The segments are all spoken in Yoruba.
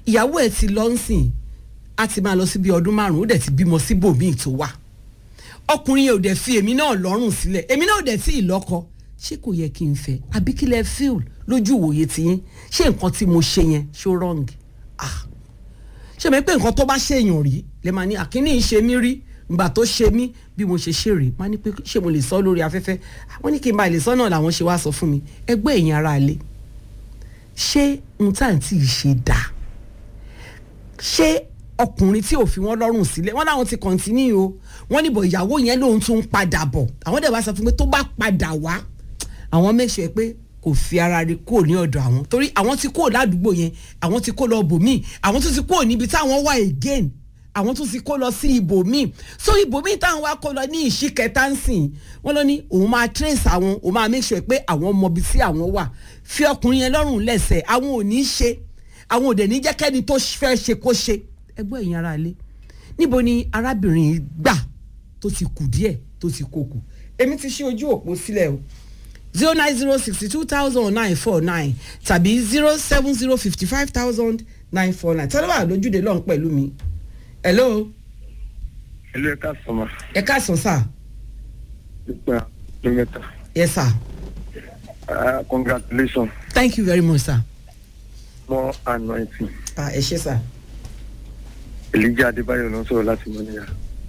ìyàwó ẹ̀ ti lọ ń sìn á ti máa lọ sí bí ọdún márùn-ún ó dẹ̀ ti bímọ síbòmíì tó wà ọkùnrin yẹn ò dẹ̀ fi èmi náà lọ́rùn sílẹ̀ èmi náà ò dẹ̀ tí ì lọ́kọ ṣé kò yẹ kí n fẹ́ àbí kí lẹ fíìl lójú ìwòye tiyín ṣé nǹkan tí mo ṣe yẹn ṣó wrong ah ṣé mi pé nǹkan tó bá ṣèyàn rí lè máa ní àkíní ṣe mí rí ìgbà tó ṣe mí bí mo ṣe ṣe rèé máa ní pé ṣé mo lè sọ lórí afẹ́fẹ́ wọ́n ní kí n bá lè sọ náà làwọn ṣe wá sọ fún mi ẹgbẹ́ ẹ̀yin ara ilé ṣé n tá à ń tí ì ṣe dáa ṣé ọkùnrin tí ò fi wọn lọ́rùn sílẹ̀ wọ́n láwọn ti kọ̀ǹtínú o wọ́n níbọ̀ ìyàwó yẹn lòun tún ń padà bọ̀ àwọn dẹ̀ wá sọ fún mi tó bá padà wá àwọn make sure pé kò fi ara rẹ̀ kúrò ní ọ̀dọ̀ àwọn torí àwọn ti kúrò ládùúgbò yẹn àwọn ti kó lọ bòmíì àwọn tún ti kúrò níbi táwọn wà again àwọn tún ti kó lọ sí ibòmíì so ibòmíì táwọn wá kó lọ ní ìṣí kẹta ń sìn wọ́n lọ ní òun máa trace àwọn òun máa make sure pé àwọn mọ ibi tí àwọn wà fi ọkùnrin yẹn lọ́rùn lẹ́sẹ̀ àwọn ò ní ṣe àwọn ò dẹ̀ ní jẹ́ kẹ́ni tó fẹ́ ṣe kó ṣe ẹgbẹ́ ẹ̀yin ara ilé níbo ni arábìnrin yìí gbà tó ti kù díẹ̀ tó ti kó kù èmi ti ṣí ojú òpó sílẹ̀ o zero nine zero sixty two thousand nine four nine tàbí zero seven zero fifty five thousand nine four nine tọ́lá wà lójúde lọ́hùn pẹ̀lú mi hello Hello, ẹ káàsán ma. ẹ káàsán sà Nípa ọdún mẹ́ta. yes sir Ah, Congratulations. thank you very much sir More anointing. ah ẹ ṣé sir Elijah Adébáyọ̀ ló ń sọ̀rọ̀ láti Mọ́níyà.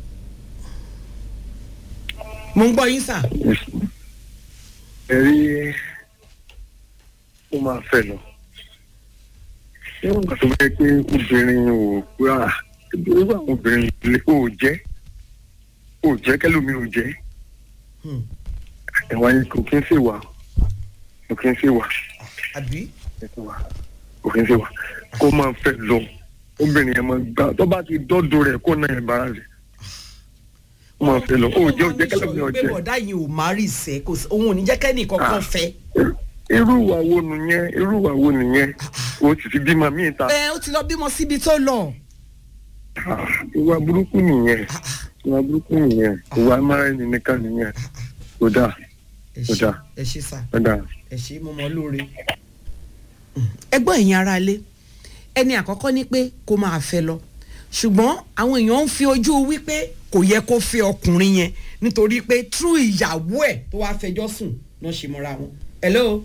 mo ń gbọ́ yín sir Ẹ rí ó máa fẹ́ lọ. Ṣé wọn kàn tó bẹ́ẹ̀ pé obìnrin ò gbà irú àwọn obìnrin lè ò jẹ́ ò jẹ́ kẹ́lómi ò jẹ́. Hmm. Ẹ̀wọ̀n yìí kò kí ń ṣèwà kò kí ń ṣèwà àbí kò kí ń ṣèwà kó máa fẹ́ lọ obìnrin yẹn máa gbà tó bá ti dọ́dọ̀ rẹ̀ kó náà yẹn bára rẹ̀ ó máa fẹ́ lọ ó jẹ́ ó jẹ́ kẹ́lómi ò pé jẹ́. bọ̀dá yìí ò má rí ìṣẹ́ kò sí òun ò ní jẹ́ kẹ́ni kankan fẹ́ irú ìwà wo nìyẹn irú ìwà wo nìyẹn o sì ti bímọ míì ta ẹ ó ti lọ bímọ síbi tó lọ Ah, ìwà burúkú nìyẹn ìwà burúkú nìyẹn ìwà amára-ẹni nìkan nìyẹn kò dáa ẹ Ó ṣé dáa. ẹ ṣé sir kò dáa. ẹ ṣe mo mọ lóore. ẹgbọ́n ẹ̀yin ara ilé ẹni àkọ́kọ́ ni pé kó máa fẹ́ lọ ṣùgbọ́n àwọn èèyàn ń fi ojú wípé kò yẹ kó fẹ́ ọkùnrin yẹn nítorí pé true ìyàwó ẹ̀ tó wàá fẹjọ́ sùn náà ṣe mọ́ra wọn. hello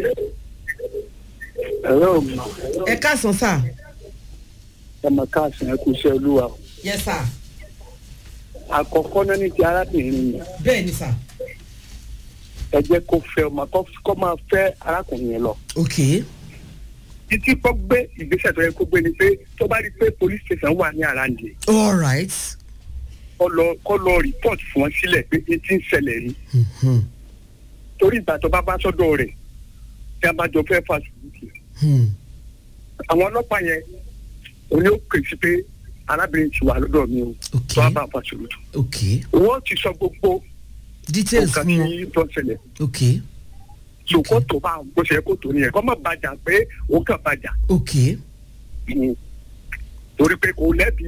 ẹ̀rọ ọ̀gbìn ẹ káàsán sà. ẹ̀mọ̀ káàsì ẹ̀kú iṣẹ́ olúwa yes sir àkọ́kọ́ náà ní ti arábìnrin yẹn bẹ́ẹ̀ ni sà. ẹ jẹ́ kó fẹ́ ọmọ kó máa fẹ́ arákùnrin yẹn lọ ok títí kó gbé ìgbésẹ̀ tó yẹ kó gbé ni pé tó bá rí i pé police station wà ní àràǹdì all right. kó lọ kó lọ report fún wọn sílẹ̀ pé etí ń ṣẹlẹ̀ rí Hmm, torí ìgbà tó bá bá sọ́dọ̀ rẹ̀ tí a bá jọ fẹ́ fa sùúrù hmm. àwọn ọlọ́pàá yẹn òun yóò pè sí pé arábìnrin ti wà lọ́dọ̀ mi o Ok. tó a bá fa sùúrù ok wọ́n ti sọ gbogbo details nǹkan fún wọn tí tó ń ṣẹlẹ̀ ok ṣòkò tó bá bó ṣe kó tó nìyẹn kọ́ mọ̀ bàjá pé òun kàn bàjá ok ni torí pé kò lẹ́bi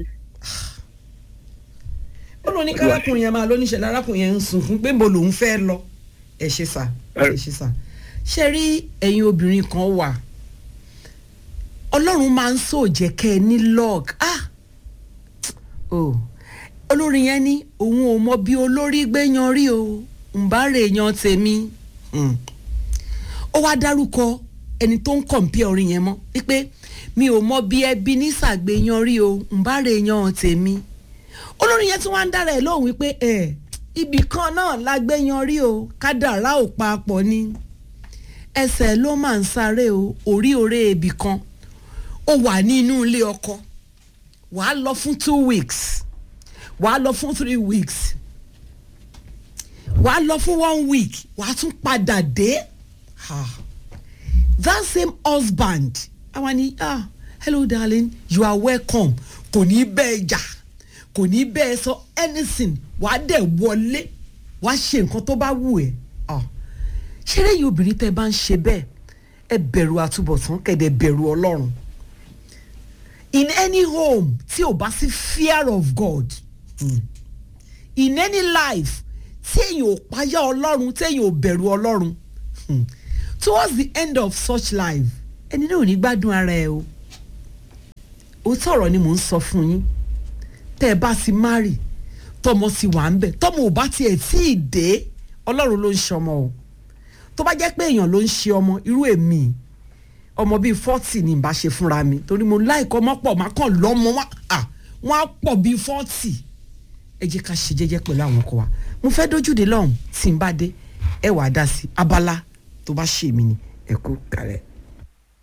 ó ló ní kárákùnrin yẹn máa lóníṣẹ́ lárákùnrin yẹn ń sunkún pé mo lòún fẹ́ lọ ẹ ṣe sà ẹ ṣe sà ṣe rí ẹ̀yin obìnrin kan wà ọlọ́run máa ń sòjẹ́ kẹ́ ẹ ní log ah oh olórin yẹn ní òun ò mọ bí olórí gbé yan rí o ń bá rè yan tèmi Hmm. ó wá dárúkọ ẹni tó ń kọ̀ǹpẹ́ orin yẹn mọ́ wípé mi ò mọ bí ẹbí ní sàgbéyan rí o ń bá rè yan tèmi olórin yẹn tí wọ́n á ń dára ẹ̀ lóhùn wípé ẹ̀ ibì kan náà la gbé yan rí o kádàrá ò papọ̀ ni ẹsẹ̀ ló máa ń sáré o orí oré ibì kan ó wà ní inú ilé ọkọ wàá lọ fún two weeks wàá lọ fún three weeks wàá lọ fún one week wàá tún padà dé ah. that same husband àwa ni ah hello darling you are welcome kò ní bẹ́ẹ̀ jà kò ní bẹ́ẹ̀ sọ anything wàá dẹ̀ wọlé wàá ṣe nǹkan tó bá wù ẹ́ ah. ṣé lẹ́yìn obìnrin tẹ́ ẹ bá ń ṣe bẹ́ẹ̀ ẹ bẹ̀rù àtúbọ̀tán kẹ̀dẹ̀ bẹ̀rù ọlọ́run in any home tí ò bá sí fear of God mm. in any life tí èyàn ò páyà ọlọ́run tí èyàn ò bẹ̀rù ọlọ́run hmm, towards the end of such life ẹni náà ò ní gbádùn ara ẹ o òótọ́ ọ̀rọ̀ ni mò ń sọ fún yín tẹ́ ẹ bá ti márì tọmọ ti wà ń bẹ̀ tọmọ ò bá tiẹ̀ tí ì dé ọlọ́run ló ń ṣọmọ o tó bá jẹ́ pé èèyàn ló ń ṣe ọmọ irú èmi ọmọ bíi fọ́tì ni ìbá ṣe fúnra mi torí mo láìkọ́ ọmọ pọ̀ má kàn lọ́mọ wá à wọ́n á pọ̀ bíi fọ́tì ẹ jẹ́ ká ṣe jẹ́jẹ́ pẹ̀lú àwọn ọkọ wa mo fẹ́ dójúde lọ́hùn tí n bá dé ẹ wàá dá sí abala tó bá ṣe mí ni ẹ kú kàlẹ́.